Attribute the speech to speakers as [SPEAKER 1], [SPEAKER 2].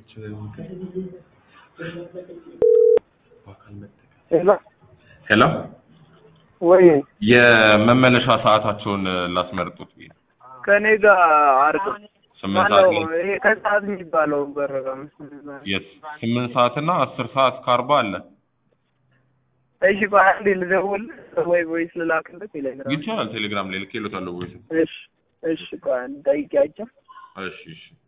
[SPEAKER 1] ሄሎ
[SPEAKER 2] ሄሎ
[SPEAKER 1] ወይ
[SPEAKER 2] የመመለሻ ሰዓታቸውን ላስመርጡት ብዬ ነው።
[SPEAKER 1] ከኔ ጋር አርቅ
[SPEAKER 2] ስምንት ሰዓት
[SPEAKER 1] ማነው
[SPEAKER 2] ላይ
[SPEAKER 1] ይሄ ከሰዓት የሚባለው በረራ
[SPEAKER 2] የስ ስምንት ሰዓት እና አስር ሰዓት ከአርባ አለ
[SPEAKER 1] እሺ ቆይ አንዴ ልደውልልህ ወይ ቮይስ ልላክልህ ቴሌግራም
[SPEAKER 2] ይቻላል። ቴሌግራም ላይ ልኬሎታለሁ ወይስ
[SPEAKER 1] እሺ እሺ ቆይ አንዴ ጠይቂያቸው
[SPEAKER 2] እሺ እሺ